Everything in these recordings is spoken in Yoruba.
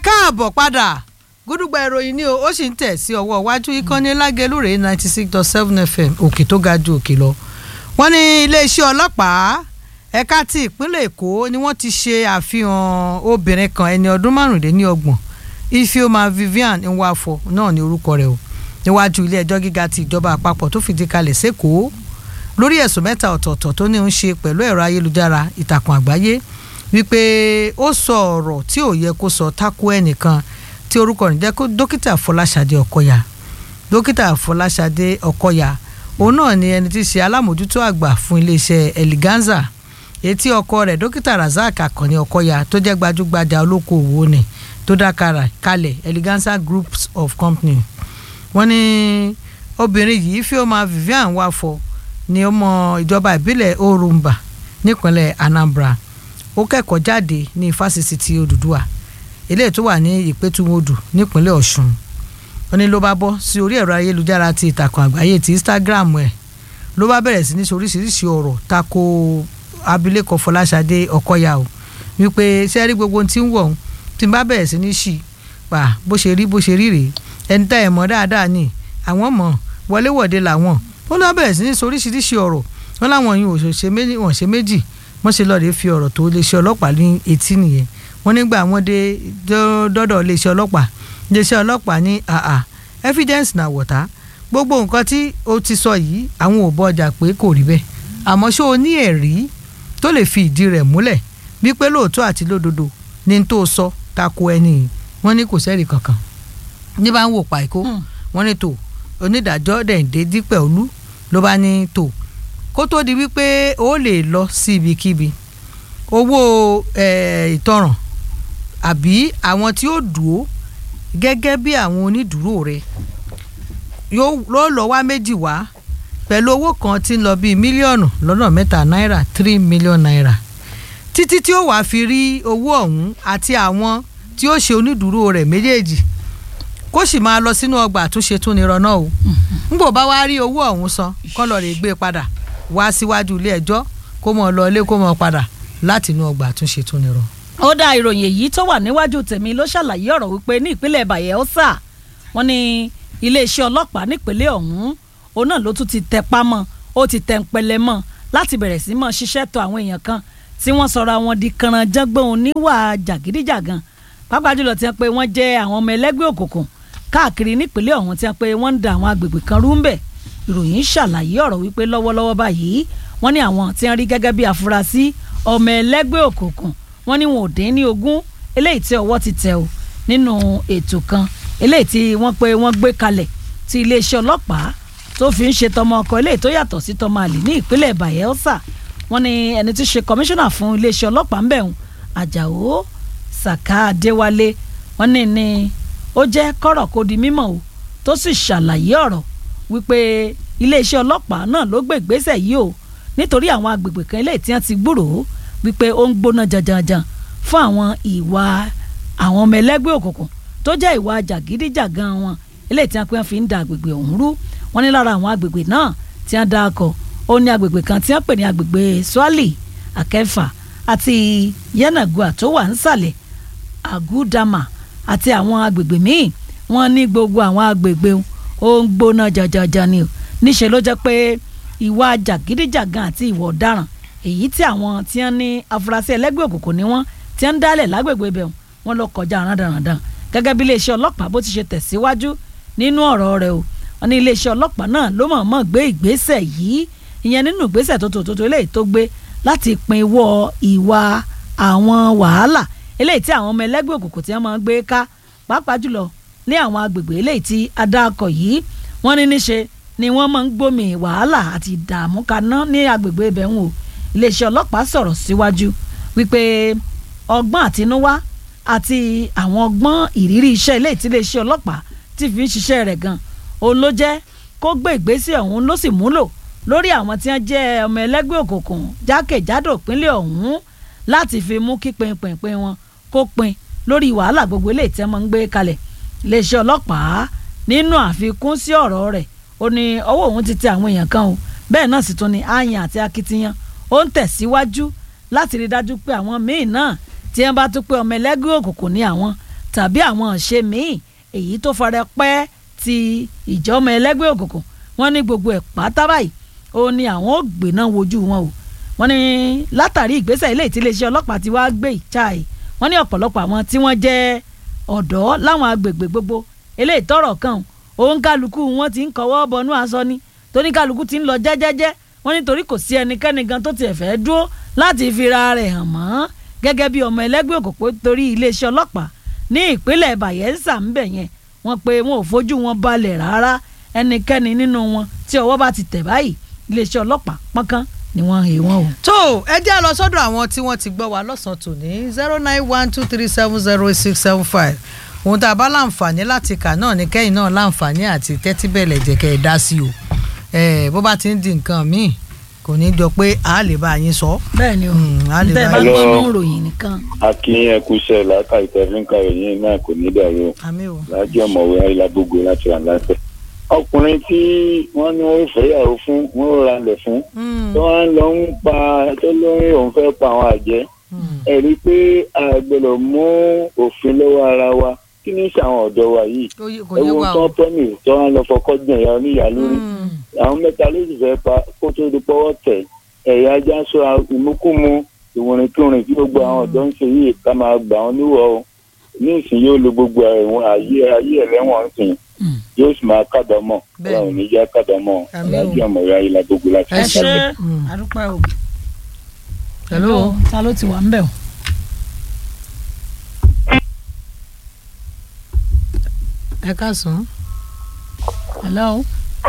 káàbọ̀ padà gúdúgba ìròyìn ni o ó sì ń tẹ̀ sí ọwọ́ iwájú ìkànnì lágẹ̀lúrè ninety six dot seven fm òkè tó ga ju òkè lọ. wọ́n ní iléeṣẹ́ ọlọ́pàá ẹ̀ka ti ìpínlẹ̀ èkó ni wọ́n ti ṣe àfihàn obìnrin kan ẹni ọdún márùndínlọ́gbọ̀n ifeoma vivian nwafọ náà ní orúkọ rẹ̀ o níwájú ilé ẹjọ́ gíga ti ìjọba àpapọ̀ tó fìdí kalẹ̀ sẹ́kọ̀ọ́ lórí ẹ̀sùn mẹ́ta ọ̀tọ̀ọ̀tọ̀ tó ní ń ṣe pẹ̀lú ẹ̀rọ ayélujára ìtàkùn àgbáyé wípé ó sọ ọ̀rọ̀ tí ò yẹ kó sọ tako ẹnìkan tí orúkọ rẹ̀ jẹ́ dókítà fọláṣadé ọkọyà dókítà fọláṣadé ọkọyà òun náà ni ẹni tí í ṣe alámòjútó àgbà fún iléeṣẹ́ eliganza etí ọkọ rẹ̀ dókítà razak akànni ọkọyà tó jẹ́ gbajúgbajà olókoòwò ni tó dá kalẹ̀ eliganza groups of company wọ́n ní obìnrin yìí Ifeoma Vivian Wafọ ni ọmọ ìjọba ìbílẹ̀ Orumba nípínlẹ̀ Anambra ó kẹ́kọ̀ọ́ jáde ní fásitì ti Odùduwà eléyìí tó wà ní Ìpẹ́tùmọ́dù nípínlẹ̀ Ọ̀ṣun ó ní ló bá bọ́ sí orí ẹ̀rọ ayélujára ti ìtàkùn àgbáyé ti Instagram ẹ̀ ló bá bẹ̀rẹ̀ sí ní sọ oríṣiríṣi ọ̀rọ̀ tako abilékọ Fọláṣadé Ọkọyà o wípé sẹ́rí gbogbo tí ń wọ̀ ọ́n tí n bá bẹ̀rẹ̀ sí ní ṣì pa bó ṣe rí bó ṣe rí rèé ẹni tá ẹ̀ mọ̀ dáadáa ni àwọn mọ̀ wọléwọ̀de làwọn ó lọ́ bẹ̀rẹ̀ sí ní sọ oríṣiríṣi ọ̀rọ̀ wọn láwọn yìí ò ṣe méjì wọ́n ṣe méjì wọ́n ṣe lọ́ọ́ lè fi ọ̀rọ̀ tó lè ṣe ọlọ́pàá ní etí nìyẹn wọ́n nígbà wọ́n dé dọ́dọ̀ lè ṣe ọlọ́pàá lè ṣe ọlọ́pàá ní àà evidence na wọ̀tá gbogbo nǹkan tí o ti sọ yìí àwọn ò bọ ọjà pé kò rí bẹ́ẹ̀ àmọ́ ṣó o ní ẹ̀rí tó lè fi ìdí rẹ̀ múlẹ̀ wípé lóòótọ́ àti lódodo ní tó sọ tako ẹni wọ́n ní kò sẹ́rì kankan ní bá ń wò pàìkó wọ́n ní tó onídàájọ́ dẹ̀ǹdé dípẹ̀ olú ló bá ní tó kó tó di wípé ó lè lọ sí ibikíbi owó ìtanràn àbí àwọn tí ó dúró gẹ́gẹ́ bí àwọn onídùúró rẹ̀ yóò lọ wá méjì wá pẹ̀lú owó kan tí ń lọ bíi mílíọ̀nù lọ́nà mẹ́ta náírà three million naira títí tí ó wàá fi rí owó ọ̀hún àti àwọn tí ó ṣe onídùúró rẹ̀ méjèèjì kó sì máa lọ sínú ọgbà àtúnṣe tún ní rọnà o nbò bá wá rí owó ọ̀hún san kọ́ lọ rè gbé padà wá síwájú ilé ẹjọ́ kó mọ̀ lọ ilé kó mọ̀ padà láti inú ọgbà àtúnṣe tún ní rọ. ó dá ìròyìn èyí tó wà níwájú tèmi ló ṣàlàyé ọ̀rọ̀ wípé ní ìpínlẹ̀ Bayelsa wọ́n ní iléeṣẹ́ ọlọ́pàá nípínlẹ̀ ọ̀hún òun náà ló tún ti tẹpá mọ́ ó ti tẹ̀ ń pẹlẹ mọ́ láti bẹ̀rẹ̀ sí mọ́ ṣiṣẹ́ tó àwọn èèyàn kan tí wọ́n sọra wọn di kànrànjọ́gbọ́n oníwà jàgídíjàgan pàápàá jùlọ tí wọ́n pé wọ́n jẹ́ àwọn ọmọ ẹlẹ́gbẹ́ òkùnkùn káàkiri nípínlẹ̀ ọ̀hún tí wọ́n pé wọ́n ń da àwọn agbègbè kan rú ń bẹ̀ ìròyìn ṣàlàyé ọ̀rọ̀ wípé lọ́wọ́lọ́wọ́ báyìí wọ́n ní àwọn tí wọ́n rí gẹ́gẹ́ bí afurasí ọmọ ẹlẹ́gbẹ́ òkùnkùn wọ́n ní wọn ò dín ní ogún eléyìí tí ọwọ́ ti tẹ̀ o nínú ètò kan eléyìí tí wọ́n pé wọ́n gbé kalẹ̀ tí iléeṣẹ́ ọlọ́pàá tó fi ń ṣe tọmọ ọkọ eléyìí tó yàtọ̀ sí tọmọ àlè ní ìpínlẹ̀ Bayelsa wọ́n ní ẹni tí ṣe kọmíṣánná fún iléeṣẹ́ ọlọ́pàá ń bẹ̀rùn Àjàó Sàká Adéwálé wọ́n ní ní ó jẹ́ kọ́rọ̀ kó di mímọ̀ o tó sì ṣàlàyé ọ̀rọ̀ wípé iléeṣẹ́ ọlọ́pàá náà ló gbé ìgbésẹ̀ yìí o nítorí àwọn agbègbè kan eléyìí tí wọ́n ti gbúròó wípé ó ń gbóná janjanjan fún àwọn ìwà àwọn ọmọ ẹlẹ́gbẹ́ òkùnkùn tó jẹ́ ìwà jàgídíjàgan wọn eléyìí tí wọ́n pè fi ń da agbègbè ọ̀hún rú wọ́n ní lára àwọn agbègbè náà tí wọ́n dá akọ ó ní agbègbè kan tí wọ́n pè ní agbègbè Swali Akẹfà àti Yanagua tó wà nísàlẹ̀ Agudama àti àwọn agbègbè míì wọ́n ní gbogbo àwọn agbègbè ó ń gbóná jajaja ni o níṣẹ́ ló jẹ́ pé ìwà jàgídíjàgan àti ìwà ọ̀daràn èyí tí àwọn tí wọ́n ní afurasí ẹlẹ́gbẹ́ òkùnkùn ni wọ́n tí wọ́n ń dálẹ̀ lágbègbè ibẹ̀ wọ́n lọ kọjá randanrandan gẹ́gẹ́ bí iléeṣẹ́ ọlọ́pàá bó ti ṣe tẹ̀síwájú nínú ọ̀rọ̀ rẹ̀ o wọ́n ní iléeṣẹ́ ọlọ́pàá náà ló mọ̀ọ́mọ̀ gbé ìgbésẹ̀ yìí ìyẹn nínú ìgbésẹ̀ tó tó tó eléyìí tó gbé láti pinwọ́ ìwà àwọn wàhálà eléyìí tí àwọn ọmọ ẹlẹ́gbẹ́ òkùnkùn tí wọ́n máa ń gbé ká pàápàá jùlọ ní àwọn agbègbè eléyìí tí adáàkọ̀ yìí wọ́n ní níṣe ni wọ́n máa ń gbómi wàhálà àti ìdààmú kaná ní agbègbè ibẹ̀ ń wò iléeṣẹ́ ọlọ́pàá sọ̀rọ̀ síwájú wípé ọgbọ́n àtinúwá àti àwọn ọgbọ́n ìrírí iṣẹ́ eléyìí tí iléeṣẹ́ ọlọ́pàá ti fi ń ṣiṣẹ́ rẹ̀ gan òun ló jẹ́ kó gbé ìgbésẹ̀ ọ̀hún ló sì múlò lórí àwọn tí wọ́n jẹ́ ọmọ ẹlẹ́gbẹ́ òkùnkùn jákèjádò ìpínlẹ̀ ọ̀hún láti fi mú kí pinpinpin wọn kó pin lórí wàhálà gbogbo eléyìí tí wọ́n máa ń gbé kalẹ̀ iléeṣẹ́ ọlọ́pàá nínú àfikún sí ọ̀rọ̀ rẹ̀ ó ní ọwọ́ òun ti tẹ àwọn èèyàn kan o bẹ́ẹ̀ náà sì tún ní àyàn àti akitiyan ó ń tẹ̀síwájú láti rí dájú pé àwọn míì náà tí wọ́n bá tún pé ọmọ ẹlẹ́gbẹ́ òkùnkùn ní àwọn tàbí àwọn ọ̀ṣẹ́ míì èyí tó fara pẹ́ ti ìjọ́mọ ẹlẹ́gbẹ́ òkùnkùn wọ́n ní gbogbo ẹ̀ pátá báyìí ó ní àwọn ò gbéná wojú wọn o wọ́n ní látàrí ìgbésẹ̀ ilé ìtìlẹ́sẹ̀ ọlọ́pàá ti wá gbé ìchai wọ́n ní ọ̀pọ̀lọpọ̀ àwọn tí wọ́n jẹ́ ọ̀dọ́ láwọn agbègbè gbogbo eléyìí tọrọ kan òun kálukú wọn ti ń kọwọ́ bọnú aṣọ ni tóní kálukú ti ń lọ jẹ́jẹ́jẹ́ wọ́n nítorí kò sí ẹnikẹ́ni gan tó tiẹ̀ fẹ́ dúró láti fira rẹ̀ hàn mọ́ gẹ́gẹ́ bí ọmọ ẹlẹ́gbẹ́ òkùnkùn torí iléeṣẹ́ ọlọ́pàá ní ìpínlẹ̀ Bayelsa ń bẹ̀ yẹn wọ́n pe wọn ò fojú wọn balẹ̀ rárá ẹnikẹ́ni nínú wọn tí ọwọ́ bá ti tẹ̀ báyìí iléeṣẹ́ ọlọ́pàá pọ́nkán ni wọ́n hè wọ́n o. tó ẹ jẹ́ lọ sọ́dọ̀ àwọn tí wọ́n ti gbọ́ wa lọ́sàn-án tòní zero nine one two three seven zero eight six seven five ohun tá a bá láǹfààní láti kà náà ni kẹ́yìn náà láǹfààní àti tẹ́tí bẹ̀lẹ̀ jẹ́ kẹ́ ẹ dá sí o bó bá ti ń di nǹkan míì kò ní jọ pé a lè bá yín sọ. bẹ́ẹ̀ ni o Mm, a lè tẹ́ ẹ bá bá yín gbọ́ sọ. nínú ìròyìn nìkan. akínyìn ẹkúṣẹ́ làákà ìtẹfínká ìyẹn náà kò ní dàrú àmì o. lájọ ọmọwé ayélujágbogbo láti rà láfẹ. ọkùnrin tí wọ́n ní wọ́n fẹ́yàwó fún wọ́n ra lẹ̀ fún Mm, tó wọ́n lọ ń pa tó lóyún òun fẹ́ pa àwọn àjẹ́ mm. ẹ rí i pé a gbọ́dọ̀ mú òfin lọ́wọ́ ara wa kí ní sàwọn ọ̀dọ́ wa yìí Kò yé- kò yé ẹ̀wọ̀n wa tó o. ń pọ́nì tó wọ́n lọ fọkọ́ gbọ̀n ìyá oníyà lórí Mm, àwọn mẹ́ta ló sì fẹ́ pa kó tó di pọ́wọ́ tẹ̀ ẹ̀yà ajá sọ ìmúkúmu ìwòrìnkúrìn tí gbogbo àwọn ọ̀dọ́ ń ṣe yìí ká máa gbà wọ́n níwọ̀ o ní ìsìn yóò lo gbogbo ẹ̀wọ̀n ayé ayé ẹlẹ́wọ̀n ń sìn Mm. yóò sì máa kàdámọ̀ Bẹ́ẹ̀ni. ọlọ́run ní já kàdámọ̀ Àmín o. lájú ọmọ ìyá ayé la gbogbo láti ẹ Ẹ ṣe ṣé. Mm. àdúpẹ́ o. hello. ta ló ti wà ń bẹ̀ o. ẹ káàsán. hello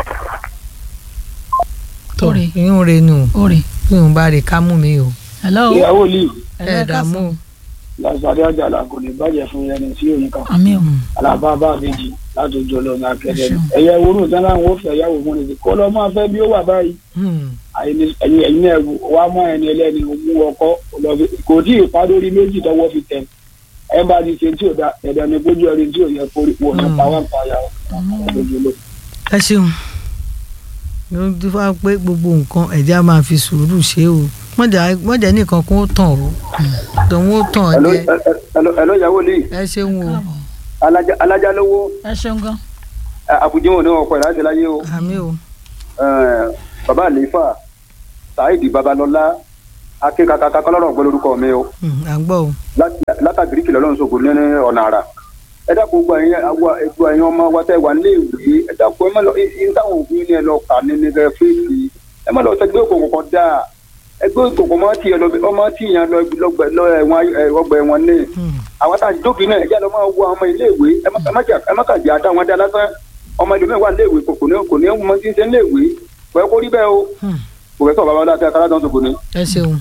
tó Oore. ìyún re nù oore bí òun bá rè ká mú mi o. hello ìyàwó lì hello, ẹ ẹ dààmú káàsán. o. lásàdé àjàlá kò ní bàjẹ́ fún ẹni tí òyìn kan àmì o alábàbà àbèjì láti ojú ọlọ́run akẹ́dẹ́ Ṣeun. ẹ̀yẹ ìwúrò tí wọ́n wọ́n fẹ́ yàwó fún ẹni kó lọ́ máa fẹ́ bí ó wà báyìí Mm, ẹ̀yin ẹ̀yin náà wà mọ́ ẹni ẹlẹ́ni mú ọkọ lọ fi- kò tí ì pa lórí méjì tọwọ́ fi tẹ̀ ẹ bá ti ṣe tí ò da ẹ̀dẹ̀ ni kójú ẹni tí ò yẹ kórè wọ̀ ní Mm. pa wà pa yà lójú lọ. ẹ ṣeun ló ń dúpọ́ pé gbogbo nǹkan ẹ̀jẹ̀ á máa fi sùúrù ṣe o mọ̀jà nìkan kó tàn o tòun ó tàn ọ́ jẹ́ ẹ̀lọ́ ìyàwó lì ẹ ṣeun o káàbọ̀ alájà lówó ẹ ṣeun gan. àbújá ní ọkọ̀ ẹ̀ láti láyé o àmì o bàbá àlefa saheed babalọlá akínkakaka kọlọ́rọ̀ gbọ́ lórúkọ mi o Mm, à ń gbọ́ o látàgírí kìlọ̀ lọ́run sọ̀gbọ̀n ní ọ̀nà àrà ẹ dákun gbọ́ ẹ̀yin àwa ẹ̀gbọ́ ẹ̀yin ọmọ wa tẹ́ wà nílé ìwé ẹ dákun ẹ má lọ ẹ táwọn òbí ní ẹ lọ kà ní ní ẹ fèsì ẹ má lọ sọ ẹgbẹ́ òkòkò kan dáa ẹgbẹ́ òkòkò máa ti ẹ lọ ọmọ tí ìyàn lọ lọgbẹ lọ ẹ̀wọ̀n ayé- ọgbà ẹ̀wọ̀n ní Mm, àwọn tá a jókòó náà ẹjẹ lọ máa wọ ọmọ ilé ìwé ẹ má- ẹ má jà- ẹ má kà jẹ́ àtàwọn dá lásán ọmọ ìlú mẹ́wàá ilé ìwé kò ní kò ní mọ tí ń ṣe ilé ìwé kò yẹ kó rí bẹ́ẹ̀ o mm, kò fẹ́ sọ bàbá ọlá àti akárá dán sọ̀gbọ̀n ni. ẹ ṣeun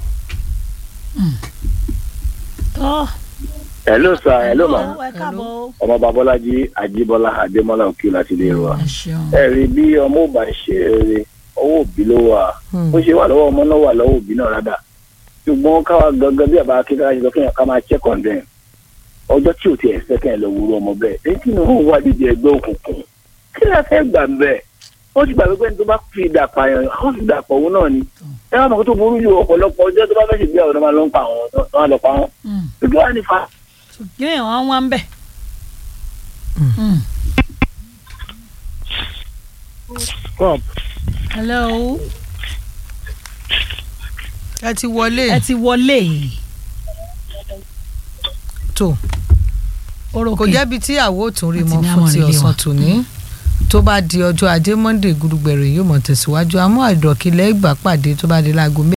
tọ́ hello sir hello ma ẹ káàbọ̀ o. ọmọ babọ́lájí ajíbọ́lá adémọ́lá òkè láti lè rọ ẹ ṣeun. ẹ rí bí ọmọ ò bá ṣe eré ọwọ́ òbí ló wà Mm, bó ṣe wà lọ́wọ́ ọmọ náà wà lọ́wọ́ òbí náà rádà ṣùgbọ́n káwa gangan bí àbá akíkà ṣe sọ kéèyàn ká máa check on them ọjọ́ tí ò ti ẹ̀sẹ̀ kẹ́hìn lọ wúrú ọmọ bẹ́ẹ̀ èyí tí wọ́n wà dídì ẹgbẹ́ òkùnkùn kí ló fẹ́ gbà bẹ́ẹ̀ ó ti gbàgbé pé ní tó bá fi ìdà pààyàn àwọn fi ìdà pọ̀ òun náà ni ẹ wá mọ̀ kó tó burú ju ọ̀pọ̀lọpọ̀ ọjọ́ tó bá fẹ́ ṣègbéyàwó náà máa lọ ń pa àwọn tó máa lọ pa wọn Mm. ojú wa ní fa kí ni àwọn wá ń bẹ̀. Mm. Mm. cup hello ẹ ti wọlé ẹ ti wọlé tó orókè kò jẹ́bi tí àwo ò tún rí Àti mọ́ ní fún àwọn ti ìrìlẹ̀ ọ̀sán wa. tòní tó bá di ọjọ́ ajé monde gudugbẹ̀rẹ̀ yóò mọ̀ tẹ̀síwájú àmọ́ àìdọ̀kílẹ̀ ìgbà pàdé tó bá di láago